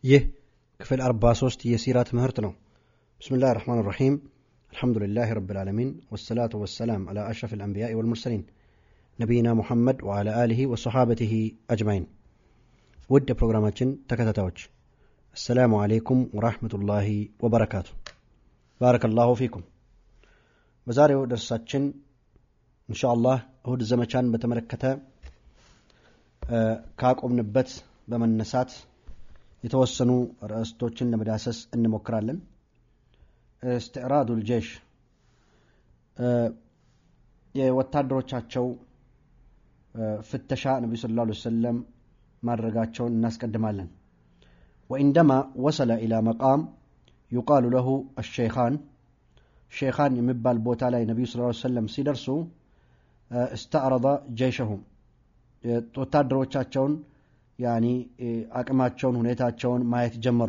ይህ ክፍል 43 የሲራ ትምህርት ነው ብስምላህ ራሕማን ራሒም አልሐምዱሊላህ ረብልዓለሚን ወሰላቱ ወሰላም አላ አሽረፍ ልአንቢያ ወልሙርሰሊን ነቢይና ሙሐመድ ወዓላ አሊሂ ወሰሓበቲሂ አጅማይን ውድ የፕሮግራማችን ተከታታዮች አሰላሙ አሌይኩም ወራህመቱላሂ ወበረካቱ ባረከላሁ ፊኩም በዛሬው ደርሳችን እንሻ አላህ እሁድ ዘመቻን በተመለከተ ካቆምንበት በመነሳት የተወሰኑ ርዕስቶችን ለመዳሰስ እንሞክራለን እስትዕራዱ ልጀሽ የወታደሮቻቸው ፍተሻ ነቢዩ ስለ ላ ሰለም ማድረጋቸውን እናስቀድማለን ወኢንደማ ወሰለ ኢላ መቃም ዩቃሉ ለሁ አሸይኻን ሼኻን የሚባል ቦታ ላይ ነቢዩ ስ ሰለም ሲደርሱ እስተዕረض ጀይሸሁም ወታደሮቻቸውን ያኒ አቅማቸውን ሁኔታቸውን ማየት ጀመሩ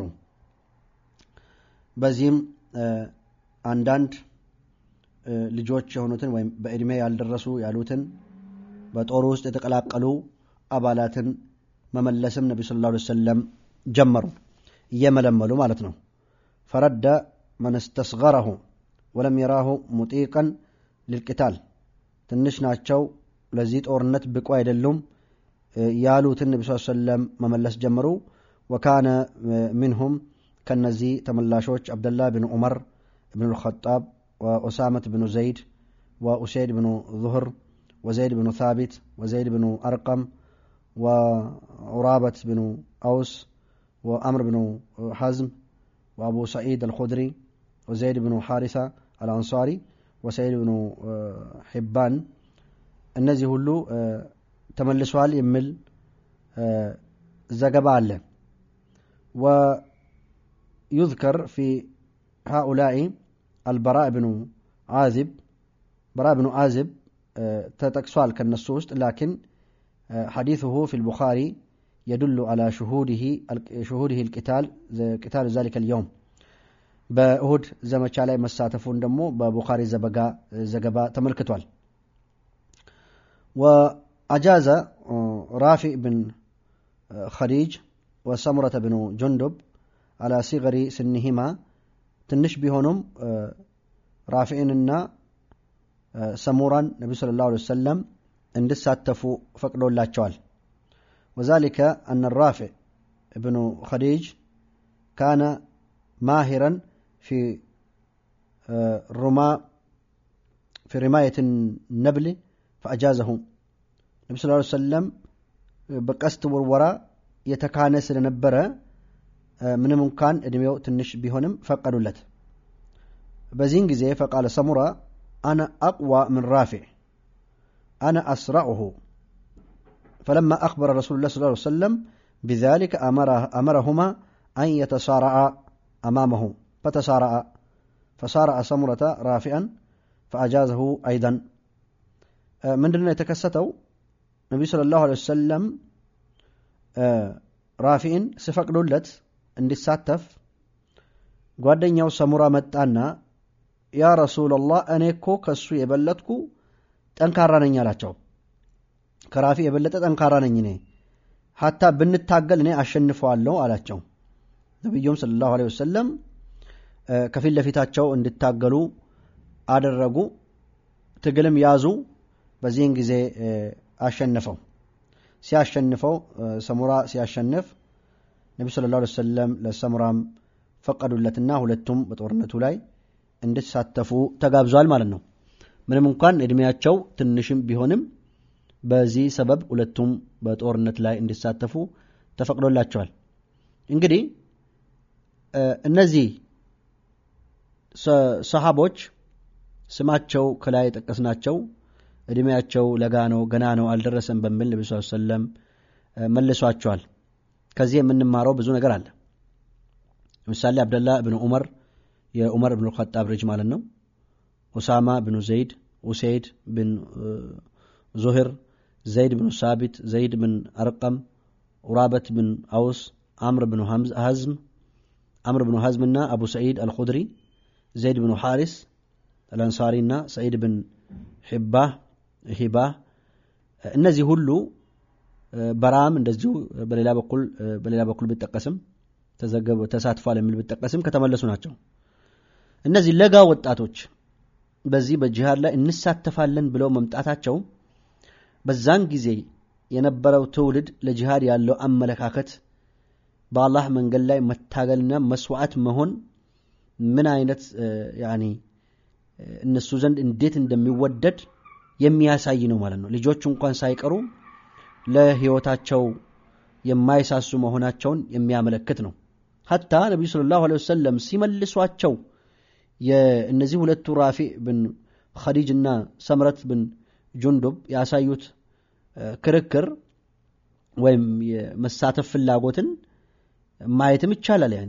በዚህም አንዳንድ ልጆች የሆኑትን ወይም በእድሜ ያልደረሱ ያሉትን በጦሩ ውስጥ የተቀላቀሉ አባላትን መመለስም ነቢ ስለ ላ ሰለም ጀመሩ እየመለመሉ ማለት ነው ፈረደ መን እስተስገረሁ ወለም የራሁ ሙጢቀን ልልቅታል ትንሽ ናቸው ለዚህ ጦርነት ብቁ አይደሉም ያሉትን ነቢ ስ ሰለም መመለስ ጀመሩ ወካነ ሚንሁም ከነዚህ ተመላሾች አብደላህ ብን ዑመር ብን ልኸጣብ ወኡሳመት ብኑ ዘይድ ወኡሰይድ ብኑ ዙህር وزيد بن ثابت وزيد بن أرقم وعرابة بن أوس وأمر بن حزم وأبو سعيد الخدري وزيد بن حارثة الأنصاري وسعيد بن حبان እነዚህ ሁሉ ተመልሷል የሚል ዘገባ አለ ويذكر في هؤلاء البراء بن عازب براء بن عازب تتكسوال كالنصوص لكن حديثه في البخاري يدل على شهوده شهوده القتال قتال ذلك اليوم በእሁድ ዘመቻ ላይ መሳተፉን ደግሞ በቡኻሪ ዘገባ ተመልክቷል وأجاز رافع بن خديج وسمرة بن جندب على صغر سنهما ትንሽ ቢሆኑም ራፊዕንና ሰሙራን ነቢ ስለ ላሁ ሰለም እንዲሳተፉ ፈቅዶላቸዋል وذلك أن الرافع ابن خديج كان ماهرا في رما في رماية النبل فأجازه ነቢ ስ ሰለም በቀስት ውርወራ የተካነ ስለነበረ ምንም እንኳን እድሜው ትንሽ ቢሆንም ፈቀዱለት በዚህን ጊዜ ፈቃለ ሰሙራ أنا أقوى من رافع أنا أسرعه فلما أخبر رسول الله صلى الله عليه وسلم بذلك أمره أمرهما أن يتصارعا أمامه فتسارعا فصارع سمرة رافعا فأجازه أيضا من دون يتكستوا النبي صلى الله عليه وسلم ራፊዕን ስፈቅዱለት እንዲሳተፍ ጓደኛው ሰሙራ መጣና ያ ረሱላላህ እኔ እኮ ከሱ የበለጥኩ ጠንካራ ነኝ አላቸው ከራፊ የበለጠ ጠንካራ ነኝ እኔ ሀታ ብንታገል እኔ አሸንፈዋለሁ አላቸው ነቢዩም ስለ ላሁ ወሰለም ከፊት ለፊታቸው እንዲታገሉ አደረጉ ትግልም ያዙ በዚህን ጊዜ አሸነፈው ሲያሸንፈው ሰሙራ ሲያሸንፍ ነቢ ስለ ላ ሰለም ለሰሙራም ፈቀዱለትና ሁለቱም በጦርነቱ ላይ እንዲሳተፉ ተጋብዟል ማለት ነው ምንም እንኳን እድሜያቸው ትንሽም ቢሆንም በዚህ ሰበብ ሁለቱም በጦርነት ላይ እንዲሳተፉ ተፈቅዶላቸዋል እንግዲህ እነዚህ ሰሃቦች ስማቸው ከላይ የጠቀስናቸው እድሜያቸው ለጋ ነው ገና ነው አልደረሰም በሚል ነቢ ስ ሰለም መልሷቸዋል ከዚህ የምንማረው ብዙ ነገር አለ ለምሳሌ አብደላ ብን ዑመር የዑመር ብን ኸጣብ ልጅ ማለት ነው ኡሳማ ብኑ ዘይድ ኡሰይድ ብን ዙህር ዘይድ ብኑ ሳቢት ዘይድ ብን አርቀም ኡራበት ብን አውስ አምር ብኑ ሀዝም አምር ብኑ ሀዝምና አቡ ሰዒድ አልኹድሪ ዘይድ ብኑ ሓሪስ አልአንሳሪ እና ሰዒድ ብን ሒባህ ሂባ እነዚህ ሁሉ በራም እንደዚሁ በሌላ በኩል በሌላ በኩል ቢጠቀስም ተሳትፏል የሚል ብጠቀስም ከተመለሱ ናቸው። እነዚህ ለጋ ወጣቶች በዚህ በጂሃድ ላይ እንሳተፋለን ብለው መምጣታቸው በዛን ጊዜ የነበረው ትውልድ ለጂሃድ ያለው አመለካከት በአላህ መንገድ ላይ መታገልና መስዋዕት መሆን ምን አይነት ያኒ እነሱ ዘንድ እንዴት እንደሚወደድ የሚያሳይ ነው ማለት ነው። ልጆቹ እንኳን ሳይቀሩ ለህይወታቸው የማይሳሱ መሆናቸውን የሚያመለክት ነው። ሀታ ነቢዩ ሰለላሁ ዐለይሂ ወሰለም ሲመልሷቸው የእነዚህ ሁለቱ ራፊዕ ብን ኸዲጅ እና ሰምረት ብን ጁንዱብ ያሳዩት ክርክር ወይም የመሳተፍ ፍላጎትን ማየትም ይቻላል። ያኒ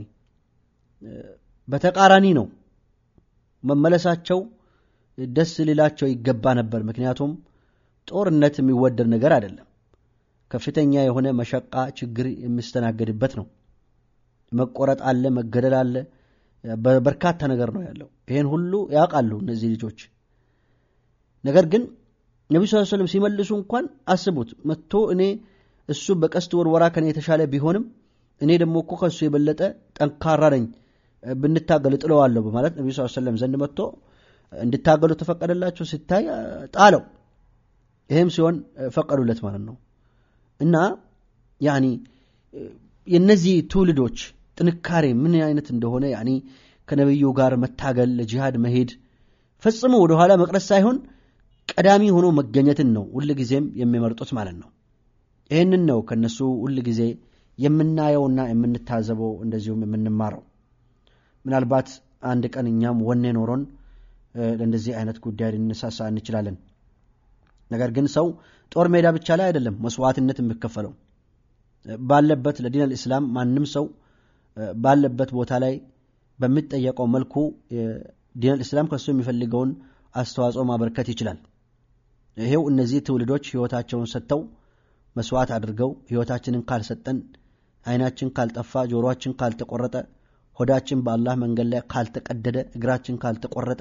በተቃራኒ ነው። መመለሳቸው ደስ ሊላቸው ይገባ ነበር። ምክንያቱም ጦርነት የሚወደድ ነገር አይደለም። ከፍተኛ የሆነ መሸቃ ችግር የሚስተናገድበት ነው። መቆረጥ አለ፣ መገደል አለ፣ በርካታ ነገር ነው ያለው። ይሄን ሁሉ ያውቃሉ እነዚህ ልጆች። ነገር ግን ነቢዩ ስ ሰለም ሲመልሱ እንኳን አስቡት መጥቶ እኔ እሱ በቀስት ወርወራ ከኔ የተሻለ ቢሆንም እኔ ደግሞ እኮ ከእሱ የበለጠ ጠንካራ ነኝ ብንታገል ጥለዋለሁ በማለት ነቢዩ ስ ሰለም ዘንድ መጥቶ እንዲታገሉ ተፈቀደላቸው። ሲታይ ጣለው። ይህም ሲሆን ፈቀዱለት ማለት ነው። እና ያኒ የነዚህ ትውልዶች ጥንካሬ ምን አይነት እንደሆነ ያኒ ከነቢዩ ጋር መታገል ለጂሃድ መሄድ ፈጽሞ ወደኋላ መቅረት ሳይሆን ቀዳሚ ሆኖ መገኘትን ነው ሁል ጊዜም የሚመርጡት ማለት ነው። ይህንን ነው ከነሱ ሁል ጊዜ የምናየውና የምንታዘበው እንደዚሁም የምንማረው። ምናልባት አንድ ቀን እኛም ወኔ ኖሮን ለእንደዚህ አይነት ጉዳይ ልንሳሳ እንችላለን። ነገር ግን ሰው ጦር ሜዳ ብቻ ላይ አይደለም መስዋዕትነት የሚከፈለው ባለበት ለዲን አልእስላም ማንም ሰው ባለበት ቦታ ላይ በሚጠየቀው መልኩ ዲን አልእስላም ከሱ የሚፈልገውን አስተዋጽኦ ማበርከት ይችላል። ይሄው እነዚህ ትውልዶች ህይወታቸውን ሰጥተው መስዋዕት አድርገው ህይወታችንን ካልሰጠን፣ አይናችን ካልጠፋ፣ ጆሮአችን ካልተቆረጠ፣ ሆዳችን በአላህ መንገድ ላይ ካልተቀደደ፣ እግራችን ካልተቆረጠ፣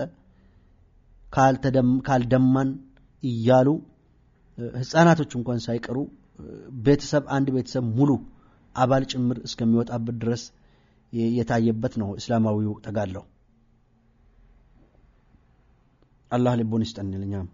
ካልደማን እያሉ ህፃናቶች እንኳን ሳይቀሩ ቤተሰብ አንድ ቤተሰብ ሙሉ አባል ጭምር እስከሚወጣበት ድረስ የታየበት ነው እስላማዊው ተጋድሎ። አላህ ልቦን ይስጠን። እኛም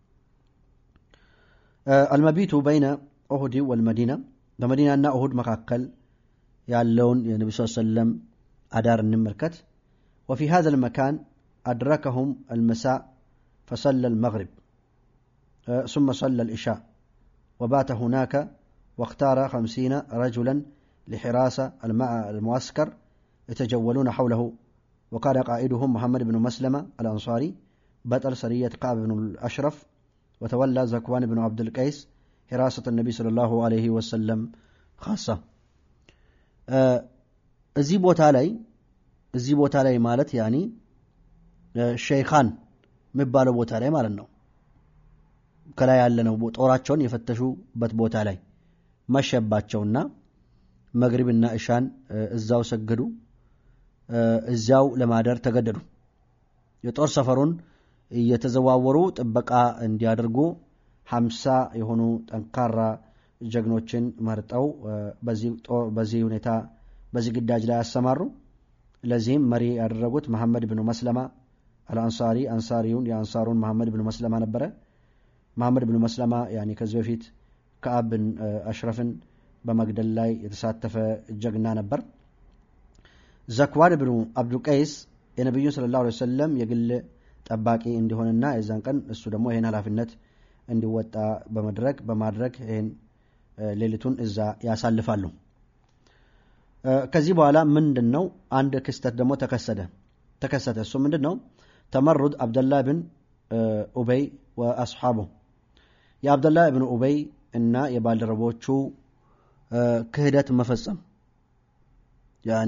አልመቢቱ በይነ ኦሁድ ወልመዲና በመዲናና ኦሁድ መካከል ያለውን የነቢ ስ ሰለም አዳር እንመልከት። ወፊ ሀዘ ልመካን አድረከሁም አልመሳእ ፈሰለ ልመግሪብ ثم صلى العشاء وبات هناك واختار خمسين رجلا لحراسة المعسكر يتجولون حوله وكان قائدهم محمد بن مسلمة الأنصاري بطل سرية كعب بن الأشرف وتولى زكوان بن عبد القيس حراسة النبي صلى الله عليه وسلم خاصة እዚህ ቦታ ላይ እዚህ ቦታ ላይ ማለት ያኒ ሸይኻን የሚባለው ቦታ ላይ ማለት ነው ከላይ ያለ ነው ጦራቸውን የፈተሹበት ቦታ ላይ መሸባቸውና መግሪብና እሻን እዛው ሰገዱ። እዚያው ለማደር ተገደዱ። የጦር ሰፈሩን እየተዘዋወሩ ጥበቃ እንዲያደርጉ ሀምሳ የሆኑ ጠንካራ ጀግኖችን መርጠው በዚህ ሁኔታ በዚህ ግዳጅ ላይ ያሰማሩ። ለዚህም መሪ ያደረጉት መሐመድ ብኑ መስለማ አልአንሳሪ አንሳሪውን የአንሳሩን መሐመድ ብኑ መስለማ ነበረ። መሐመድ ብኑ መስለማ ያኒ ከዚህ በፊት ከአብ ብን አሽረፍን በመግደል ላይ የተሳተፈ ጀግና ነበር። ዘክዋን ብኑ አብዱቀይስ የነቢዩን ስለ ላሁ ሰለም የግል ጠባቂ እንዲሆንና የዛን ቀን እሱ ደግሞ ይህን ኃላፊነት እንዲወጣ በመድረግ በማድረግ ይህን ሌሊቱን እዛ ያሳልፋሉ። ከዚህ በኋላ ምንድን ነው አንድ ክስተት ደግሞ ተከሰተ ተከሰተ እሱ ምንድን ነው ተመሩድ አብደላህ ብን ኡበይ ወአስሓቡ የአብደላህ ብን ኡበይ እና የባልደረቦቹ ክህደት መፈጸም ያኒ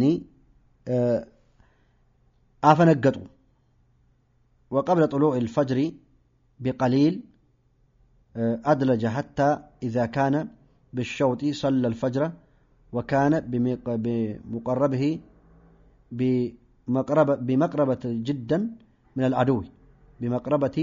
አፈነገጡ وقبل طلوع الفجر بقليل أدلج حتى إذا كان بالشوط صلى الفجر وكان بمقربه بمقربة, بمقربة جدا من العدو بمقربة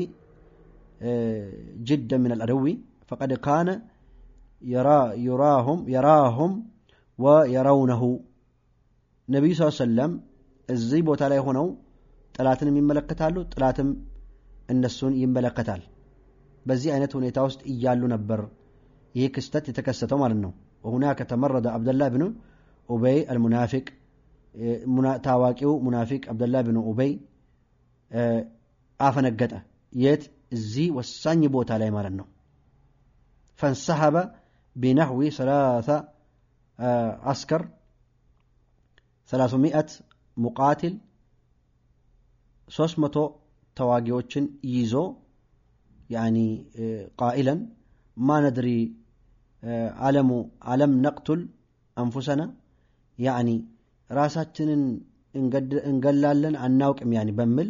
جدا من العدو فقد كان يرى يراهم يراهم ويرونه ነቢዩ ስ ሰለም እዚህ ቦታ ላይ ሆነው ጥላትንም ይመለከታሉ፣ ጥላትም እነሱን ይመለከታል። በዚህ አይነት ሁኔታ ውስጥ እያሉ ነበር ይህ ክስተት የተከሰተው ማለት ነው። ወሁናከ ተመረደ አብደላህ ብን ኡበይ አልሙናፊቅ ታዋቂው ሙናፊቅ አብደላህ ብን ኡበይ አፈነገጠ። የት? እዚህ ወሳኝ ቦታ ላይ ማለት ነው። ፈንሰሐበ ቢነሕዊ ሰላሳ አስከር ሰላሳ ሚአት ሙቃትል ሶስት መቶ ተዋጊዎችን ይዞ ያኒ ቃኢለን ማ ነድሪ አለሙ አለም ነቅቱል አንፉሰና ያኒ ራሳችንን እንገላለን አናውቅም ያኒ በሚል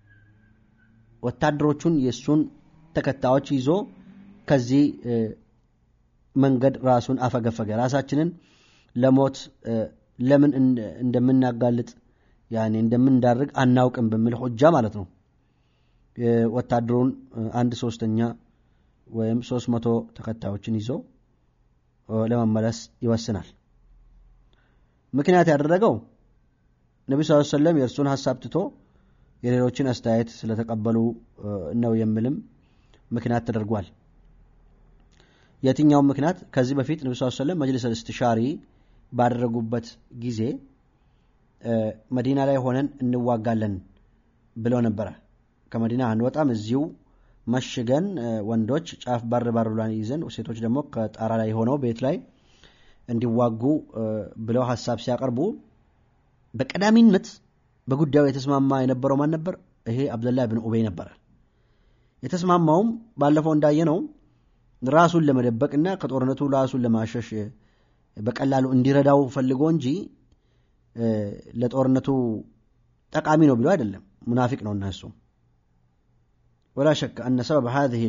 ወታደሮቹን የእሱን ተከታዮች ይዞ ከዚህ መንገድ ራሱን አፈገፈገ። ራሳችንን ለሞት ለምን እንደምናጋልጥ ያኔ እንደምንዳርግ አናውቅም በሚል ሆጃ ማለት ነው። ወታደሩን አንድ ሶስተኛ ወይም ሶስት መቶ ተከታዮችን ይዞ ለመመለስ ይወስናል። ምክንያት ያደረገው ነቢ ስ ሰለም የእርሱን ሀሳብ ትቶ የሌሎችን አስተያየት ስለተቀበሉ ነው የሚልም ምክንያት ተደርጓል። የትኛውም ምክንያት ከዚህ በፊት ነቢ ስ ሰለም መጅልስ እስትሻሪ ባደረጉበት ጊዜ መዲና ላይ ሆነን እንዋጋለን ብለው ነበረ። ከመዲና አንወጣም፣ እዚሁ መሽገን ወንዶች ጫፍ በር በር ብሏን ይዘን ሴቶች ደግሞ ከጣራ ላይ ሆነው ቤት ላይ እንዲዋጉ ብለው ሀሳብ ሲያቀርቡ በቀዳሚነት በጉዳዩ የተስማማ የነበረው ማን ነበር? ይሄ አብደላህ ብን ኡበይ ነበረ። የተስማማውም ባለፈው እንዳየነው ራሱን ለመደበቅና ከጦርነቱ ራሱን ለማሸሽ በቀላሉ እንዲረዳው ፈልጎ እንጂ ለጦርነቱ ጠቃሚ ነው ብሎ አይደለም። ሙናፊቅ ነው እና እሱ ولا شك أن سبب هذه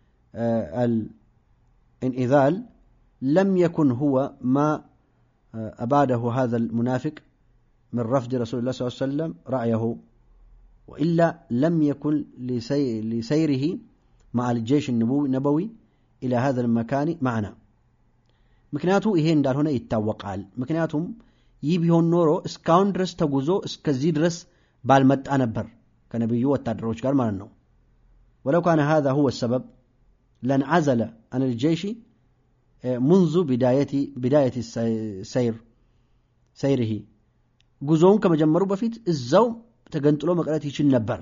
الانئذال لم يكن هو ما أباده هذا المنافق من رفض رسول الله صلى الله عليه وسلم رأيه وإلا لم يكن لسي لسيره مع الجيش النبوي إلى هذا المكان معنا ምክንያቱ ይሄ እንዳልሆነ ይታወቃል። ምክንያቱም ይህ ቢሆን ኖሮ እስካሁን ድረስ ተጉዞ እስከዚህ ድረስ ባልመጣ ነበር ከነቢዩ ወታደሮች ጋር ማለት ነው። ولو كان هذا هو السبب لانعزل عن الجيش منذ بداية بداية السير سيره ጉዞውን ከመጀመሩ በፊት እዛው ተገንጥሎ መቅረት ይችል ነበር።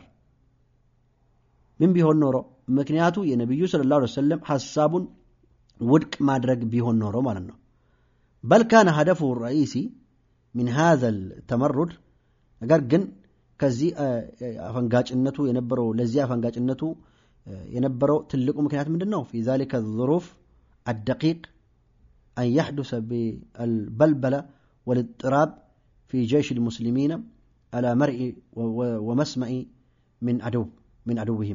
ምን ቢሆን ኖሮ ምክንያቱ የነቢዩ ሰለላሁ ዐለይሂ ወሰለም ሐሳቡን ውድቅ ማድረግ ቢሆን ኖሮ ማለት ነው። በል ካነ ሀደፉ ረኢሲ ሚን ሃዘል ተመሩድ ነገር ግን ከዚህ አፈንጋጭነቱ የነበረው ለዚህ አፈንጋጭነቱ የነበረው ትልቁ ምክንያት ምንድን ነው? ፊ ዛሊከ ዙሩፍ አደቂቅ አን ያሕዱሰ ቢአልበልበለ ወልጥራብ ፊ ጀይሽ ልሙስሊሚን አላ መርኢ ወመስመዒ ምን አድው من عدوهم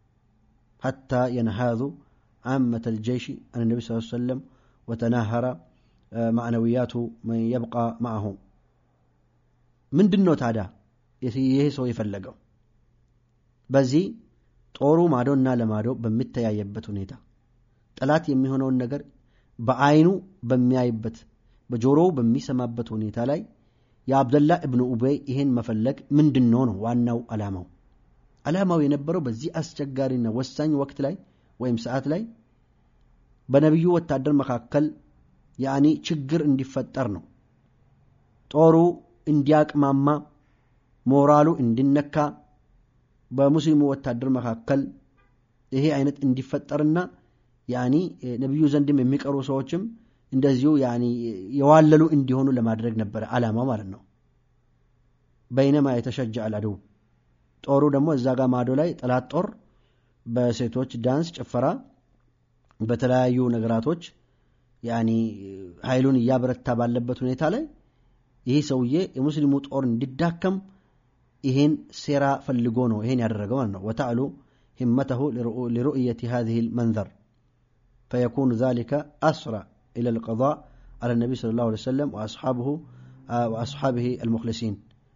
حتى ينهاذوا عامة الجيش عن النبي صلى الله عليه وسلم وتناهر معنويات من يبقى معه من دنو ታዲያ ይህ ሰው የፈለገው በዚህ ጦሩ ማዶና ለማዶ በሚተያየበት ሁኔታ ጠላት የሚሆነውን ነገር በአይኑ በሚያይበት በጆሮው በሚሰማበት ሁኔታ ላይ የአብደላ እብኑ ኡበይ ይህን መፈለግ ምንድን ነው ነው ዋናው ዓላማው ዓላማው የነበረው በዚህ አስቸጋሪና ወሳኝ ወቅት ላይ ወይም ሰዓት ላይ በነቢዩ ወታደር መካከል ያኒ ችግር እንዲፈጠር ነው ጦሩ እንዲያቅማማ ሞራሉ እንዲነካ በሙስሊሙ ወታደር መካከል ይሄ አይነት እንዲፈጠርና ያኒ ነቢዩ ዘንድም የሚቀሩ ሰዎችም እንደዚሁ ያኒ የዋለሉ እንዲሆኑ ለማድረግ ነበረ ዓላማ ማለት ነው። በይነማ የተሸጀ አልአድው ጦሩ ደግሞ እዛ ጋር ማዶ ላይ ጠላት ጦር በሴቶች ዳንስ፣ ጭፈራ፣ በተለያዩ ነገራቶች ያኒ ኃይሉን እያበረታ ባለበት ሁኔታ ላይ ይህ ሰውዬ የሙስሊሙ ጦር እንዲዳከም ይሄን ሴራ ፈልጎ ነው ይሄን ያደረገው ማለት ነው። ወተዕሉ ሂመተሁ ሊሩእየት ሃዚህ ልመንዘር ፈየኩኑ ዛሊከ አስራ ኢላ ልቀضاء على النبي صلى الله عليه وسلم وأصحابه وأصحابه المخلصين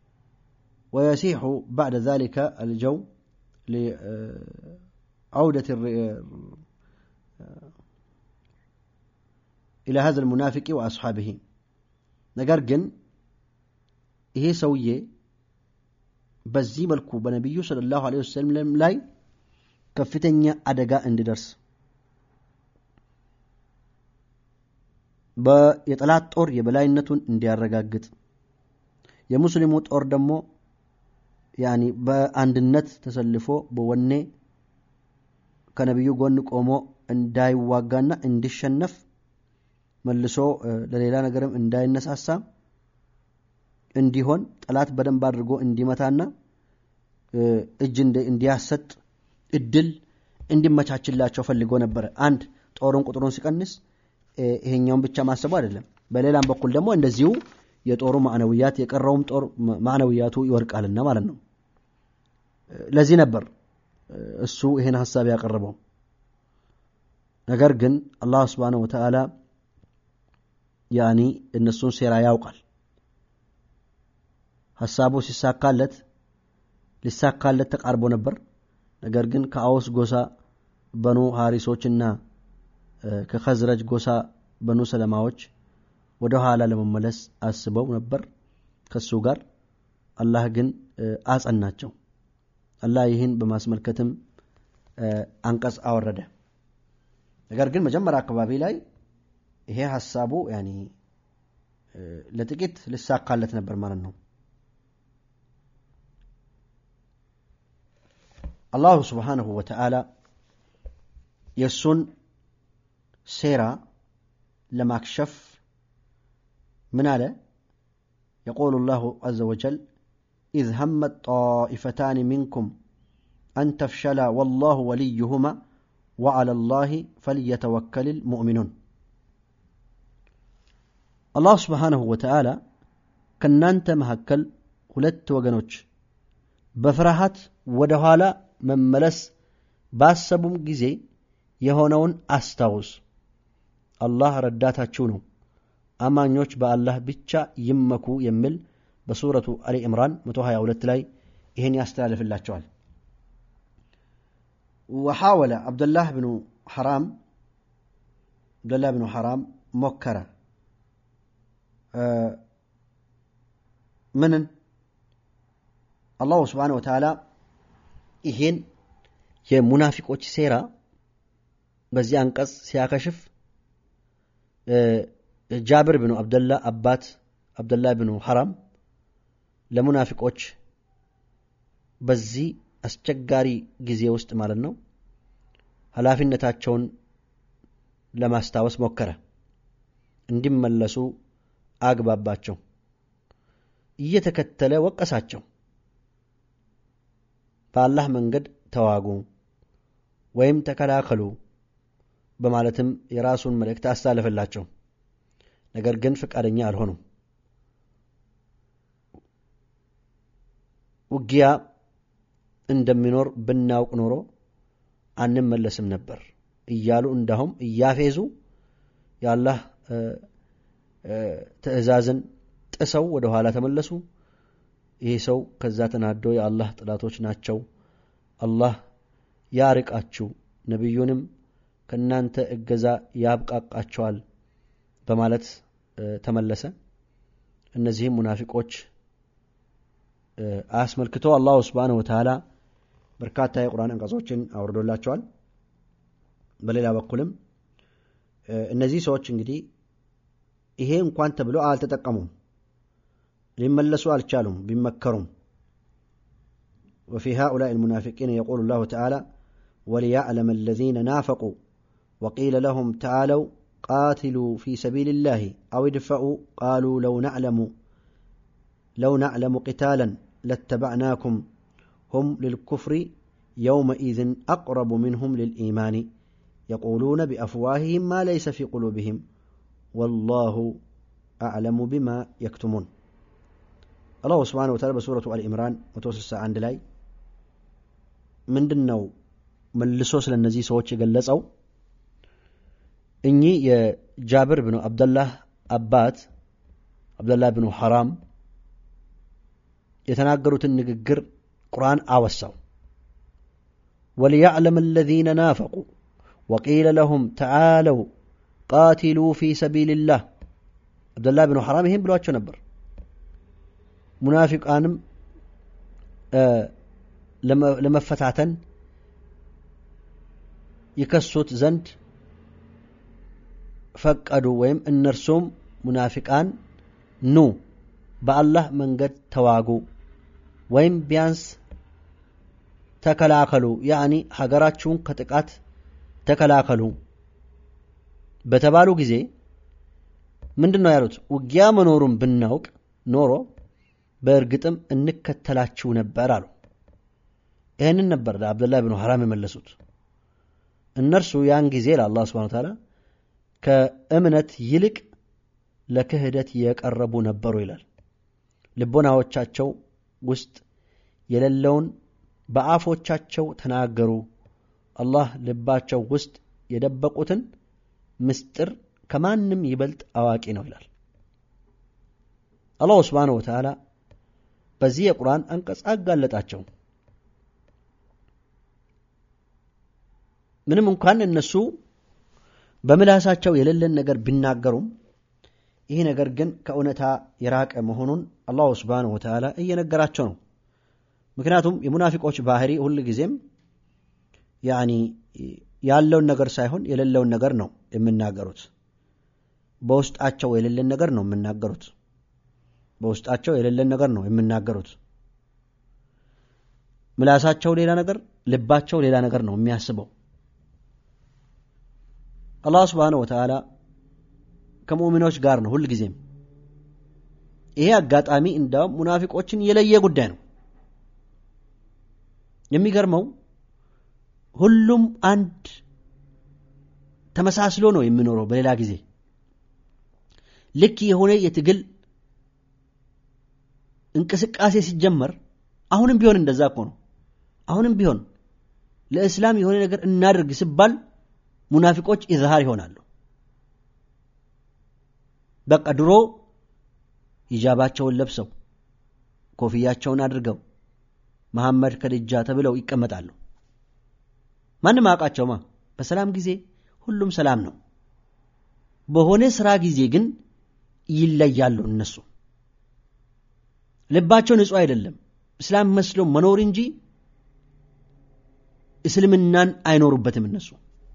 ويسيح بعد ذلك الجو لعودة إلى هذا المنافق وأصحابه ነገር ግን ይሄ ሰውዬ በዚህ መልኩ በነቢዩ ሰለላሁ ዐለይሂ ወሰለም ላይ ከፍተኛ አደጋ እንዲደርስ የጠላት ጦር የበላይነቱን እንዲያረጋግጥ የሙስሊሙ ጦር ደግሞ ያኒ በአንድነት ተሰልፎ በወኔ ከነቢዩ ጎን ቆሞ እንዳይዋጋና እንዲሸነፍ መልሶ ለሌላ ነገርም እንዳይነሳሳ እንዲሆን ጠላት በደንብ አድርጎ እንዲመታና እጅ እንዲያሰጥ እድል እንዲመቻችላቸው ፈልጎ ነበረ። አንድ ጦሩን ቁጥሩን ሲቀንስ ይሄኛውን ብቻ ማሰቡ አይደለም። በሌላም በኩል ደግሞ እንደዚሁ የጦሩ ማዕነውያት የቀረውም ጦር ማዕነውያቱ ይወድቃልና ማለት ነው። ለዚህ ነበር እሱ ይሄን ሀሳብ ያቀረበው። ነገር ግን አላህ ስብሓነሁ ወተዓላ ያኒ እነሱን ሴራ ያውቃል። ሀሳቡ ሲሳካለት ሊሳካለት ተቃርቦ ነበር። ነገር ግን ከአውስ ጎሳ በኑ ሀሪሶችና ከኸዝረጅ ጎሳ በኑ ሰለማዎች ወደ ኋላ ለመመለስ አስበው ነበር ከሱ ጋር። አላህ ግን አጸናቸው። አላህ ይህን በማስመልከትም አንቀጽ አወረደ። ነገር ግን መጀመሪያ አካባቢ ላይ ይሄ ሀሳቡ ያኒ ለጥቂት ልሳካለት ነበር ማለት ነው። አላሁ ስብሓነሁ ወተዓላ የእሱን ሴራ ለማክሸፍ ምን አለ? የቆሉ ላሁ አዘ ወጀል ኢዝ ሀመት ጣኢፈታን ሚንኩም አን ተፍሸላ ወላሁ ወልዩሁማ ወዓላ ላህ ፈልየተወከል ልሙእሚኑን። አላሁ ስብሓነሁ ወተዓላ ከእናንተ መካከል ሁለት ወገኖች በፍርሃት ወደ ኋላ መመለስ ባሰቡም ጊዜ የሆነውን አስታውስ። አላህ ረዳታችሁ ነው፣ አማኞች በአላህ ብቻ ይመኩ የሚል በሱረቱ አሊ ኢምራን 122 ላይ ይህን ያስተላልፍላቸዋል። ወሓወለ አብደላህ ብኑ ሐራም አብደላህ ብኑ ሐራም ሞከረ ምንን አላሁ ስብሓነሁ ወተዓላ ይሄን የሙናፊቆች ሴራ በዚህ አንቀጽ ሲያከሽፍ ጃብር ብኑ አብደላ አባት አብደላ ብኑ ሐራም ለሙናፊቆች በዚህ አስቸጋሪ ጊዜ ውስጥ ማለት ነው ኃላፊነታቸውን ለማስታወስ ሞከረ። እንዲመለሱ አግባባቸው። እየተከተለ ወቀሳቸው። በአላህ መንገድ ተዋጉ ወይም ተከላከሉ በማለትም የራሱን መልእክት አስተላለፈላቸው። ነገር ግን ፈቃደኛ አልሆኑም። ውጊያ እንደሚኖር ብናውቅ ኖሮ አንመለስም ነበር እያሉ እንዳሁም እያፌዙ የአላህ ትዕዛዝን ጥሰው ወደ ኋላ ተመለሱ። ይህ ሰው ከዛ ተናዶ የአላህ ጥላቶች ናቸው፣ አላህ ያርቃችሁ፣ ነቢዩንም ከእናንተ እገዛ ያብቃቃቸዋል በማለት ተመለሰ። እነዚህም ሙናፊቆች አስመልክቶ አላሁ ስብሓነሁ ወተዓላ በርካታ የቁርአን አንቀጾችን አውርዶላቸዋል። በሌላ በኩልም እነዚህ ሰዎች እንግዲህ ይሄ እንኳን ተብሎ አልተጠቀሙም፣ ሊመለሱ አልቻሉም ቢመከሩም። ወፊ ሃኡላኢ ልሙናፊቂን የቁሉ ላሁ ተዓላ ወሊያዕለመ አለዚነ ናፈቁ ወቂለ ለሁም ተዓለው ቃትሉ ፊ ሰቢልላህ አው ድፈኡ ቃሉ ለው ናዕለሙ ለው ናዕለሙ ቂታለን ለተባዕናኩም ሁም ልልኩፍሪ የውመኢዝን አቅረቡ ምንሁም ልልኢማን የቁሉነ ቢአፍዋህህም ማ ለይሰ ፊ ቁሉብህም ወላሁ አዕለሙ ቢማ የክቱሙን። አላሁ ስብሓነሁ ወተዓላ በሱረቱ አልኢምራን 161 ላይ ምንድን ነው መልሶ ስለ እነዚህ ሰዎች የገለጸው? እኚህ የጃብር ብኑ አብደላህ አባት አብደላህ ብኑ ሐራም የተናገሩትን ንግግር ቁርአን አወሳው። ወሊያዕለም አለዚነ ናፈቁ ወቂለ ለሁም ተዓለው ቃቲሉ ፊ ሰቢልላህ። አብደላህ ብኑ ሐራም ይህን ብሏቸው ነበር። ሙናፊቃንም ለመፈታተን ይከሱት ዘንድ ፈቀዱ ወይም እነርሱም ሙናፊቃን ኑ በአላህ መንገድ ተዋጉ ወይም ቢያንስ ተከላከሉ ያኒ ሀገራችሁን ከጥቃት ተከላከሉ በተባሉ ጊዜ ምንድን ነው ያሉት? ውጊያ መኖሩን ብናውቅ ኖሮ በእርግጥም እንከተላችሁ ነበር አሉ። ይህንን ነበር ለአብደላህ ብኑ ሐራም የመለሱት። እነርሱ ያን ጊዜ ለአላህ ስብሐነ ወተዓላ ከእምነት ይልቅ ለክህደት የቀረቡ ነበሩ ይላል። ልቦናዎቻቸው ውስጥ የሌለውን በአፎቻቸው ተናገሩ። አላህ ልባቸው ውስጥ የደበቁትን ምስጢር ከማንም ይበልጥ አዋቂ ነው ይላል። አላሁ ስብሓነ ወተዓላ በዚህ የቁርአን አንቀጽ አጋለጣቸው። ምንም እንኳን እነሱ በምላሳቸው የሌለን ነገር ቢናገሩም ይህ ነገር ግን ከእውነታ የራቀ መሆኑን አላሁ ስብሓነሁ ወተዓላ እየነገራቸው ነው። ምክንያቱም የሙናፊቆች ባህሪ ሁል ጊዜም ያኒ ያለውን ነገር ሳይሆን የሌለውን ነገር ነው የሚናገሩት። በውስጣቸው የሌለን ነገር ነው የሚናገሩት። በውስጣቸው የሌለን ነገር ነው የሚናገሩት። ምላሳቸው ሌላ ነገር፣ ልባቸው ሌላ ነገር ነው የሚያስበው። አላህ ስብሓነሁ ወተዓላ ከሙእሚኖች ጋር ነው ሁል ጊዜም። ይሄ አጋጣሚ እንዳውም ሙናፊቆችን የለየ ጉዳይ ነው። የሚገርመው ሁሉም አንድ ተመሳስሎ ነው የሚኖረው። በሌላ ጊዜ ልክ የሆነ የትግል እንቅስቃሴ ሲጀመር አሁንም ቢሆን እንደዛ እኮ ነው። አሁንም ቢሆን ለእስላም የሆነ ነገር እናድርግ ሲባል ሙናፊቆች ኢዝሃር ይሆናሉ። በቃ ድሮ ሂጃባቸውን ለብሰው ኮፍያቸውን አድርገው መሐመድ ከድጃ ተብለው ይቀመጣሉ። ማንም አውቃቸውማ። በሰላም ጊዜ ሁሉም ሰላም ነው። በሆነ ስራ ጊዜ ግን ይለያሉ። እነሱ ልባቸው ንጹሕ አይደለም። እስላም መስሎ መኖር እንጂ እስልምናን አይኖሩበትም። እነሱ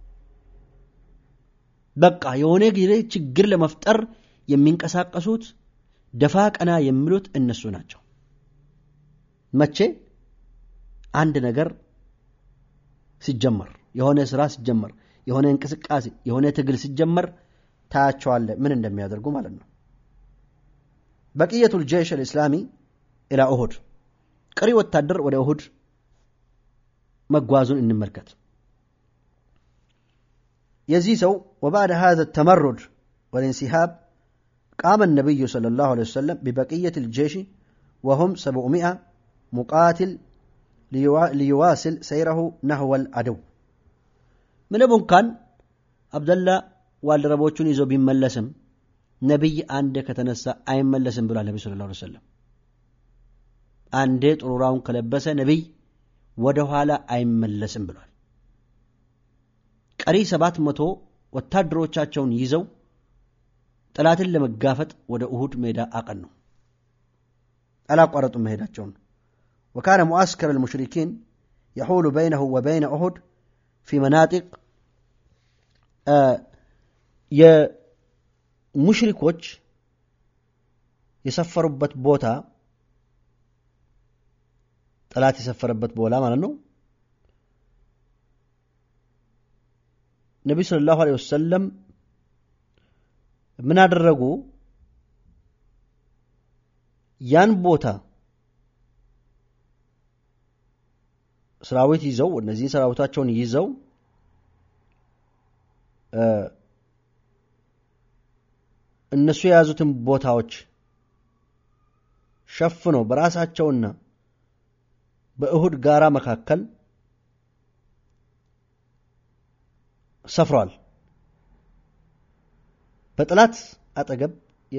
በቃ የሆነ ጊዜ ችግር ለመፍጠር የሚንቀሳቀሱት ደፋ ቀና የሚሉት እነሱ ናቸው። መቼ አንድ ነገር ሲጀመር የሆነ ስራ ሲጀመር የሆነ እንቅስቃሴ የሆነ ትግል ሲጀመር ታያቸዋለ ምን እንደሚያደርጉ ማለት ነው። በቅየቱል ጀይሽ አልእስላሚ ኢላ ኡሁድ ቀሪ ወታደር ወደ ኡሁድ መጓዙን እንመልከት። የዚህ ሰው ወባዕድ ሃዘ ተመሩድ ወልንሲሃብ ቃመ ነቢዩ ሰለላሁ ዐለይሂ ወሰለም ቢበቅየት ልጀይሽ ወሁም ሰብዑሚአ ሙቃትል ሊዩዋስል ሰይረሁ ናህወል አደው ምንም እንኳን አብደላ ባልደረቦቹን ይዞ ቢመለስም ነቢይ አንዴ ከተነሳ አይመለስም ብሏል። ነቢ ስለ ላ ሰለም አንዴ ጥሩራውን ከለበሰ ነቢይ ወደ ኋላ አይመለስም ብሏል። ቀሪ ሰባት መቶ ወታደሮቻቸውን ይዘው ጠላትን ለመጋፈጥ ወደ እሁድ ሜዳ አቀኑ። አላቋረጡም መሄዳቸውን። ወካነ ሙዓስከር ልሙሽሪኪን የሑሉ በይነሁ ወበይነ ኡሁድ ፊ መናጢቅ የሙሽሪኮች የሰፈሩበት ቦታ ጠላት የሰፈረበት ቦታ ማለት ነው። ነቢዩ ሰለላሁ ዐለይሂ ወሰለም ምን አደረጉ? ያን ቦታ ሰራዊት ይዘው እነዚህ ሰራዊታቸውን ይዘው እነሱ የያዙትን ቦታዎች ሸፍነው በራሳቸውና በእሁድ ጋራ መካከል ሰፍረዋል። በጠላት አጠገብ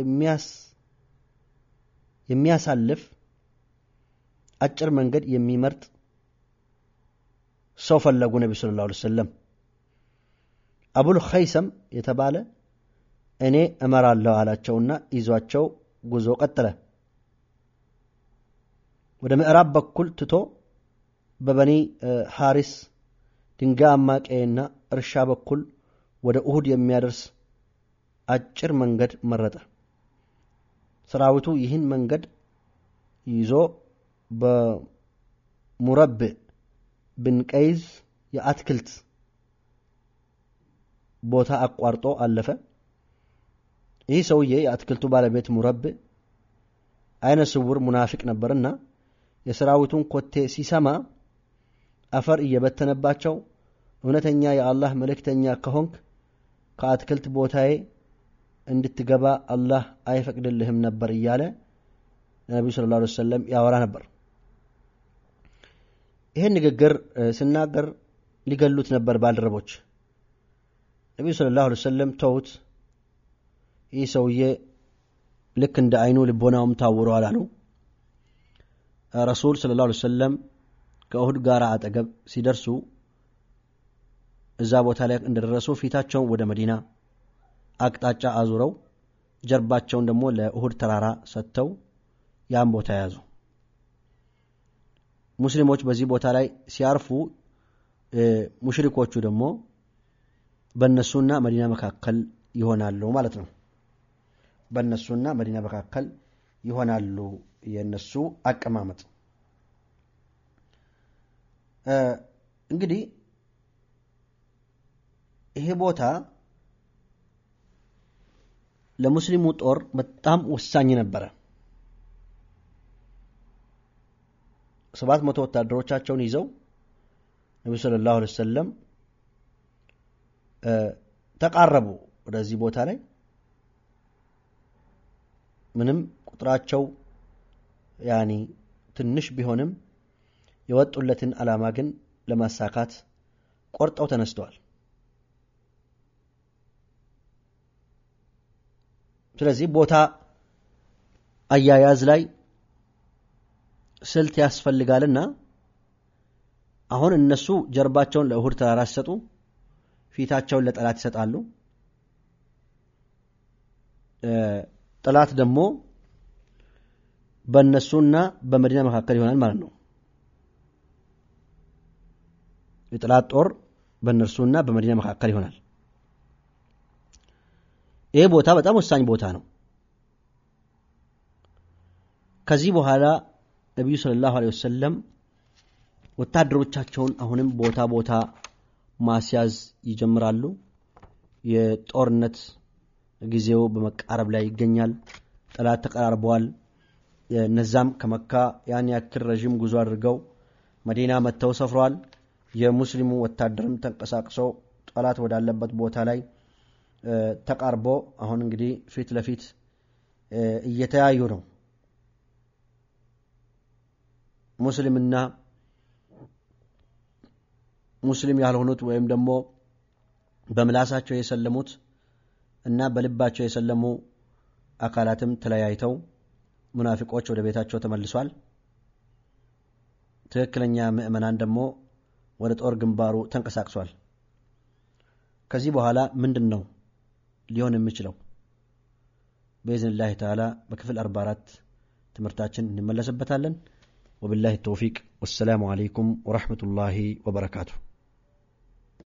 የሚያሳልፍ አጭር መንገድ የሚመርጥ ሰው ፈለጉ። ነቢ ሰለላሁ ዐለይሂ ወሰለም አቡል ኸይሰም የተባለ እኔ እመራለሁ አላቸውና ይዟቸው ጉዞ ቀጠለ። ወደ ምዕራብ በኩል ትቶ በበኒ ሐሪስ ድንጋያማ ቀይና እርሻ በኩል ወደ እሁድ የሚያደርስ አጭር መንገድ መረጠ። ሰራዊቱ ይህን መንገድ ይዞ በሙረብዕ ብን ቀይዝ የአትክልት ቦታ አቋርጦ አለፈ። ይህ ሰውዬ የአትክልቱ ባለቤት ሙረብዕ አይነ ስውር ሙናፊቅ ነበርና የሰራዊቱን ኮቴ ሲሰማ አፈር እየበተነባቸው እውነተኛ የአላህ መልእክተኛ ከሆንክ ከአትክልት ቦታዬ እንድትገባ አላህ አይፈቅድልህም ነበር እያለ ለነቢዩ ስለ ላ ሰለም ያወራ ነበር። ይህን ንግግር ስናገር ሊገሉት ነበር ባልደረቦች። ነቢዩ ስለ ላሁ ሰለም ተውት፣ ይህ ሰውዬ ልክ እንደ አይኑ ልቦናውም ታውረዋል አሉ። ረሱል ስለ ላሁ ሰለም ከእሁድ ጋር አጠገብ ሲደርሱ እዛ ቦታ ላይ እንደደረሱ ፊታቸውን ወደ መዲና አቅጣጫ አዙረው ጀርባቸውን ደግሞ ለእሁድ ተራራ ሰጥተው ያን ቦታ ያዙ። ሙስሊሞች በዚህ ቦታ ላይ ሲያርፉ፣ ሙሽሪኮቹ ደግሞ በእነሱና መዲና መካከል ይሆናሉ ማለት ነው። በእነሱና መዲና መካከል ይሆናሉ የእነሱ አቀማመጥ። እንግዲህ ይሄ ቦታ ለሙስሊሙ ጦር በጣም ወሳኝ ነበረ። ሰባት መቶ ወታደሮቻቸውን ይዘው ነቢ ሰለላሁ ዐለይሂ ወሰለም ተቃረቡ ወደዚህ ቦታ ላይ ምንም ቁጥራቸው ያኒ ትንሽ ቢሆንም የወጡለትን ዓላማ ግን ለማሳካት ቆርጠው ተነስተዋል። ስለዚህ ቦታ አያያዝ ላይ ስልት ያስፈልጋልና አሁን እነሱ ጀርባቸውን ለእሁድ ተራራ ሲሰጡ ፊታቸውን ለጠላት ይሰጣሉ። ጠላት ደግሞ በእነሱና በመዲና መካከል ይሆናል ማለት ነው። የጠላት ጦር በእነርሱና በመዲና መካከል ይሆናል። ይህ ቦታ በጣም ወሳኝ ቦታ ነው። ከዚህ በኋላ ነቢዩ ሰለላሁ ዐለይሂ ወሰለም ወታደሮቻቸውን አሁንም ቦታ ቦታ ማስያዝ ይጀምራሉ። የጦርነት ጊዜው በመቃረብ ላይ ይገኛል። ጠላት ተቀራርበዋል። እነዛም ከመካ ያን ያክል ረዥም ጉዞ አድርገው መዲና መጥተው ሰፍረዋል። የሙስሊሙ ወታደርም ተንቀሳቅሶ ጠላት ወዳለበት ቦታ ላይ ተቃርቦ አሁን እንግዲህ ፊት ለፊት እየተያዩ ነው። ሙስሊምና ሙስሊም ያልሆኑት ወይም ደግሞ በምላሳቸው የሰለሙት እና በልባቸው የሰለሙ አካላትም ተለያይተው ሙናፊቆች ወደ ቤታቸው ተመልሷል። ትክክለኛ ምዕመናን ደግሞ ወደ ጦር ግንባሩ ተንቀሳቅሷል። ከዚህ በኋላ ምንድን ነው ሊሆን የሚችለው? በኢዝንላህ ተዓላ በክፍል 44 ትምህርታችን እንመለስበታለን። ወቢላሂ ተውፊቅ ወሰላሙ አለይኩም ወረሕመቱላሂ ወበረካቱ።